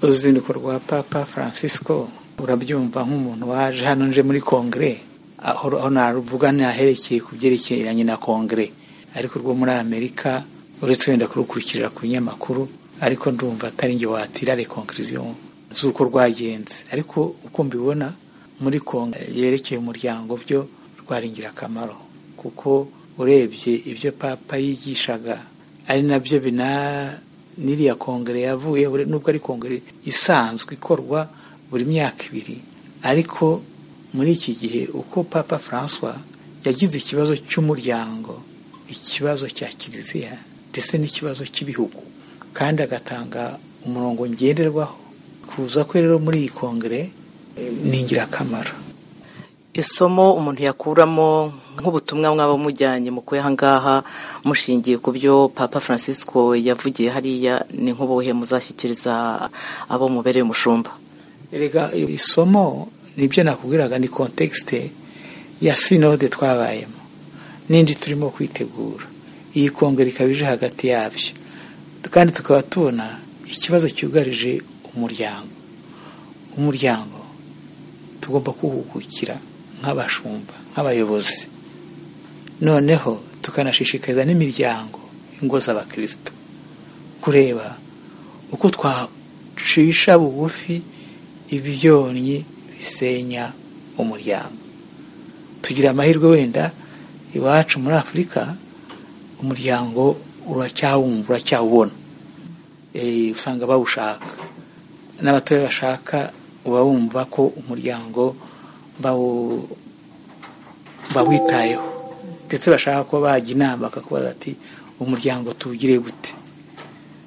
uruzinduko rwa papa francisco urabyumva nk'umuntu waje hano nje muri kongere aho naruvuga ntaherekeye ku byerekeranye na kongere ariko rwo muri amerika uretse wenda kurukurikirira ku binyamakuru ariko ndumva atari nge watira rekonkiriziyo z'uko rwagenze ariko uko mbibona muri kongo yerekeye umuryango byo rwari ingirakamaro kuko urebye ibyo papa yigishaga ari nabyo bina n'iriya kongere yavuye nubwo ari kongere isanzwe ikorwa buri myaka ibiri ariko muri iki gihe uko papa francois yagize ikibazo cy'umuryango ikibazo cya kiliziya ndetse n'ikibazo cy'ibihugu kandi agatanga umurongo ngenderwaho kuza kwe rero muri iyi kongere ni ingirakamaro isomo umuntu yakuramo nk'ubutumwa mwaba mujyanye mu ngaha mushingiye ku byo papa francisco yavugiye hariya ni nk'ubuhe muzashyikiriza abo mubereye umushumba rega isomo nibyo nakubwiraga ni kontekisite ya sinode twabayemo n'indi turimo kwitegura iyi kongera ikaba ije hagati yabyo kandi tukaba tubona ikibazo cyugarije umuryango umuryango tugomba kuwuhugukira nk'abashumba nk'abayobozi noneho tukanashishikariza n'imiryango ingo z'abakirisitu kureba uko twacisha bugufi ibyonnyi bisenya umuryango tugira amahirwe wenda iwacu muri afurika umuryango uracyawumva uracyawubona usanga bawushaka n'abatoya bashaka uba wumva ko umuryango bawitayeho ndetse bashaka ko bajya inama bakakubaza ati umuryango tuwugire gute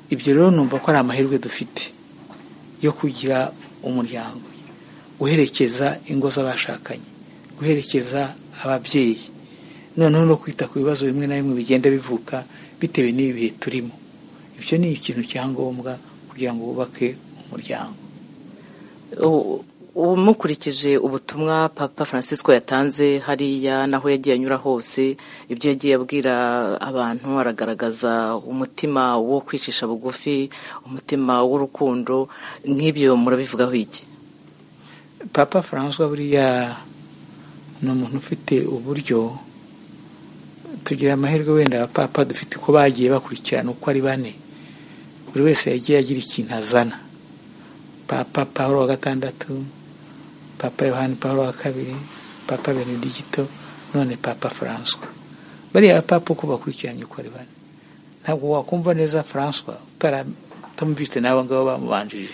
ibyo rero numva ko ari amahirwe dufite yo kugira umuryango guherekeza ingo z'abashakanye guherekeza ababyeyi noneho no kwita ku bibazo bimwe na bimwe bigenda bivuka bitewe n'ibi bihe turimo ibyo ni ikintu cyangombwa kugira ngo wubake umuryango umukurikije ubutumwa papa francisco yatanze hariya naho yagiye anyura hose ibyo yagiye abwira abantu aragaragaza umutima wo kwicisha bugufi umutima w'urukundo nk'ibyo murabivugaho iki papa francois buriya ni umuntu ufite uburyo tugira amahirwe wenda abapapa dufite uko bagiye bakurikirana uko ari bane buri wese yagiye agira ikintu azana papa paul wa gatandatu papa yohani paul wa kabiri papa benedigito none papa faranswa bariya abapapa uko bakurikiranye uko ari bane ntabwo wakumva neza faranswa utaramvise n'abo ngabo bamubanjirije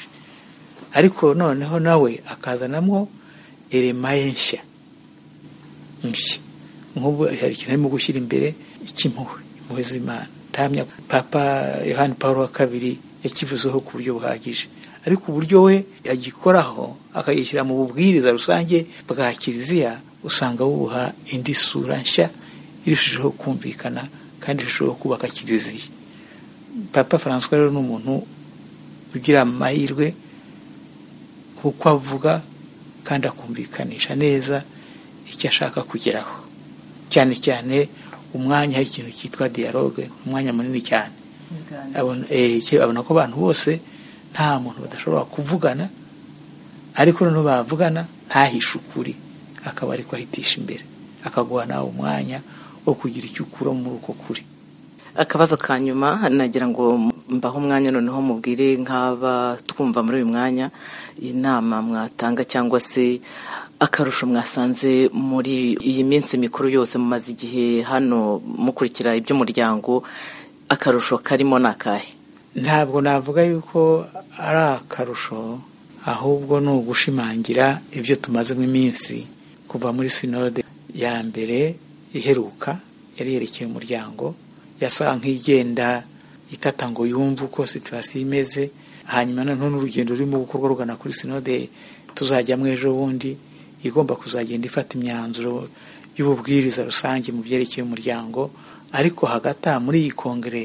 ariko noneho nawe akazanamo erema nshya nshya nk'ubu hari ikintu arimo gushyira imbere cy'impuhwe impuhwe z'imana ndahamya papa yohani paul wa kabiri yakivuzeho ku buryo buhagije ariko uburyo we yagikoraho akagishyira mu bubwiriza rusange bwa kiliziya usanga bubuha indi sura nshya irushijeho kumvikana kandi irushijeho kubaka kiliziya papa francois rero ni umuntu ugira amahirwe kuko avuga kandi akumvikanisha neza icyo ashaka kugeraho cyane cyane umwanya ikintu cyitwa dialogue umwanya munini cyane abona ko abantu bose nta muntu badashobora kuvugana ariko noneho bavugana ntahishe ukuri akaba ari ahitisha imbere akaguha nawe umwanya wo kugira icyo ukura muri uko kuri akabazo ka nyuma nagira ngo mbaho umwanya noneho mubwire nk'aba twumva muri uyu mwanya inama mwatanga cyangwa se akarusho mwasanze muri iyi minsi mikuru yose mumaze igihe hano mukurikira iby'umuryango akarusho karimo ni akahe ntabwo navuga yuko ari akarusho ahubwo ni ugushimangira ibyo tumazemo iminsi kuva muri sinode ya mbere iheruka yari yerekeye umuryango yasaga nk'igenda itata ngo yumve uko situwasiyo imeze hanyuma noneho n'urugendo rurimo gukorwa rugana kuri sinode tuzajyamo ejo bundi igomba kuzagenda ifata imyanzuro y'ububwiriza rusange mu byerekeye umuryango ariko hagati aha muri iyi kongere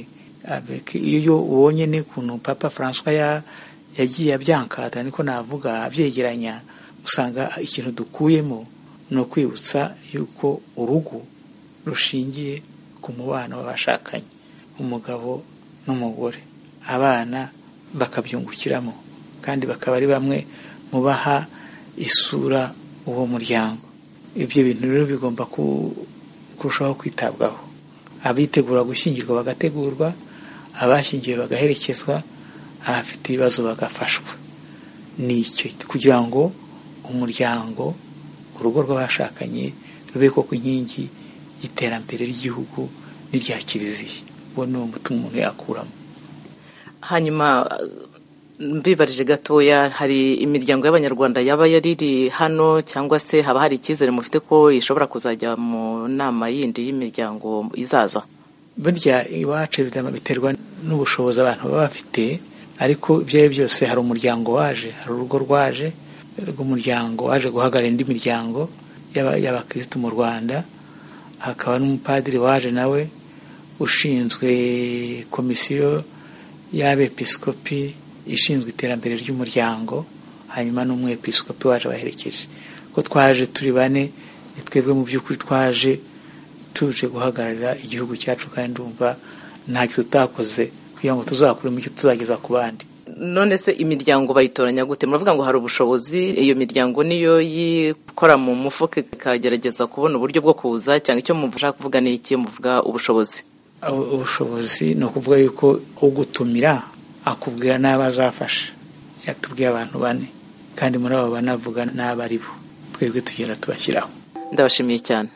iyo ubonye n'ukuntu papa francois yagiye abyankata niko navuga abyegeranya usanga ikintu dukuyemo ni ukwibutsa yuko urugo rushingiye ku mubano w'abashakanye umugabo n'umugore abana bakabyungukiramo kandi bakaba ari bamwe mu baha isura uwo muryango ibyo bintu rero bigomba kurushaho kwitabwaho abitegura gushyingirwa bagategurwa abashyingiwe bagaherekezwa abafite ibibazo bagafashwa ni icyo kugira ngo umuryango urugo rw'abashakanye rube koko inkingi y'iterambere ry'igihugu n'irya kiliziya uwo ni uwo mutima umuntu yakuramo hanyuma mbibarije gatoya hari imiryango y'abanyarwanda yaba yariri hano cyangwa se haba hari icyizere mufite ko ishobora kuzajya mu nama yindi y'imiryango izaza burya iwacu biterwa n'ubushobozi abantu baba bafite ariko ibyo ari byo byose hari umuryango waje hari urugo rwaje rw'umuryango waje guhagarara indi miryango y'abakirisitu mu rwanda hakaba n'umupadiri waje nawe ushinzwe komisiyo y'abepisikopi ishinzwe iterambere ry'umuryango hanyuma n'umwepisikopi waje baherekeje ko twaje turi bane ni twebwe mu by'ukuri twaje tuje guhagararira igihugu cyacu kandi ndumva ntacyo tutakoze kugira ngo tuzakuremo icyo tuzageza ku bandi none se imiryango bayitoranya gute muravuga ngo hari ubushobozi iyo miryango niyo yikora mu mufuka ikagerageza kubona uburyo bwo kuza cyangwa icyo mushaka kuvuga ni iki muvuga ubushobozi ubushobozi ni ukuvuga yuko ugutumira akubwira n'abo azafasha yatubwiye abantu bane kandi muri abo banavuga n'abo ari bo twebwe tugenda tubashyiraho ndabashimiye cyane